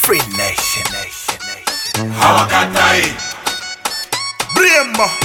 Free Nation, Nation, Nation. hawakatai Brembo.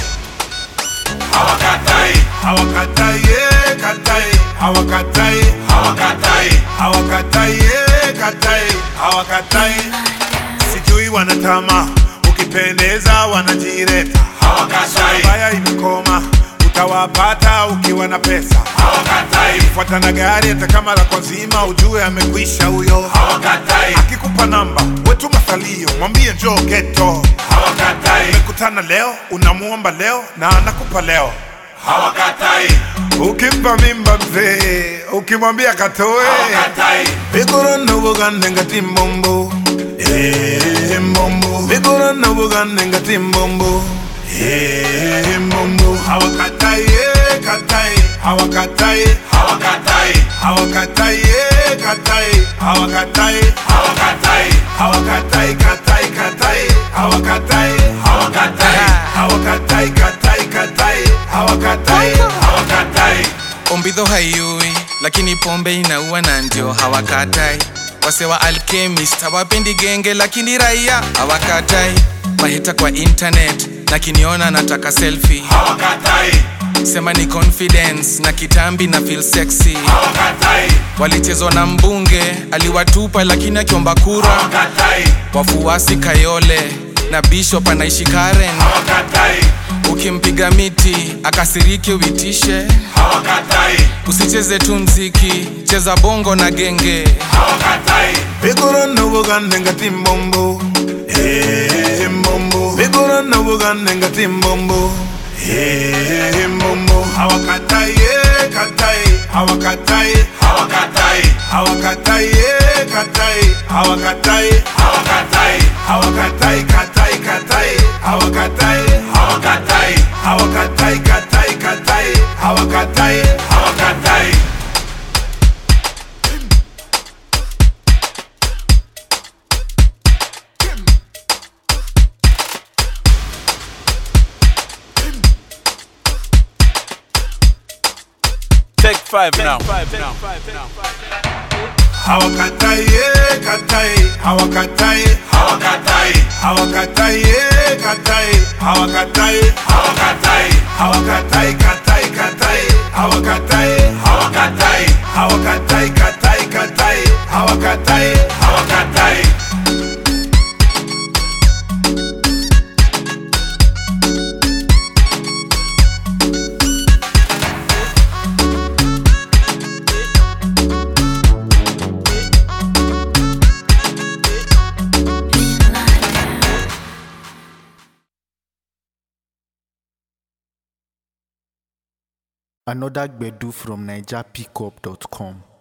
hawakatai hawakatai eh, katai hawakatai hawakatai hawakatai eh, katai hawakatai sijui wanatama ukipendeza wanajireta hawakatai baya imekoma utawapata ukiwa na pesa hawakatai fuata na gari hata kama la kwa zima ujue amekwisha huyo hawakatai akikupa namba wetu masalio mwambie njoo geto hawakatai mekutana leo unamuomba leo na anakupa leo hawakatai ukimpa mimba mzee ukimwambia katoe hawakatai vigorona bugande ngati mbombo Eh, mbombo vigorona bugande ngati mbombo Eh, mbombo hawakatai eh, katai hawakatai hawakatai hawakatai eh, katai hawakatai hawakatai hawakatai katai katai hawakatai hawakatai hawakatai katai katai hawakatai hawakatai ombidho haiui lakini pombe inaua na ndio hawakatai wase wa alchemist hawapendi genge lakini raia hawakatai mahita kwa internet na kiniona nataka selfie hawakatai sema ni confidence na kitambi na feel sexy hawakatai walichezwa na mbunge aliwatupa lakini akiomba kura hawakatai wafuasi kayole na bishop anaishi karen hawakatai ukimpiga miti akasiriki uitishe hawakatai usicheze tu mziki cheza bongo na genge hawakatai vigorona bugande ngati mbombo Eh, mbombo vigorona bugande ngati mbombo Eh, mbombo hawakatai eh, katai hawakatai hawakatai hawakatai eh, katai hawakatai hawakatai hawakatai katai katai hawakatai hawakatai hawakatai katai katai hawakatai hawakatai Take five now. hawakatai eh, katai hawakatai hawakatai hawakatai eh, katai hawakatai hawakatai hawakatai katai katai hawakatai hawakatai hawakatai katai katai hawakatai hawakatai Another Gbedu from NigerPickup.com.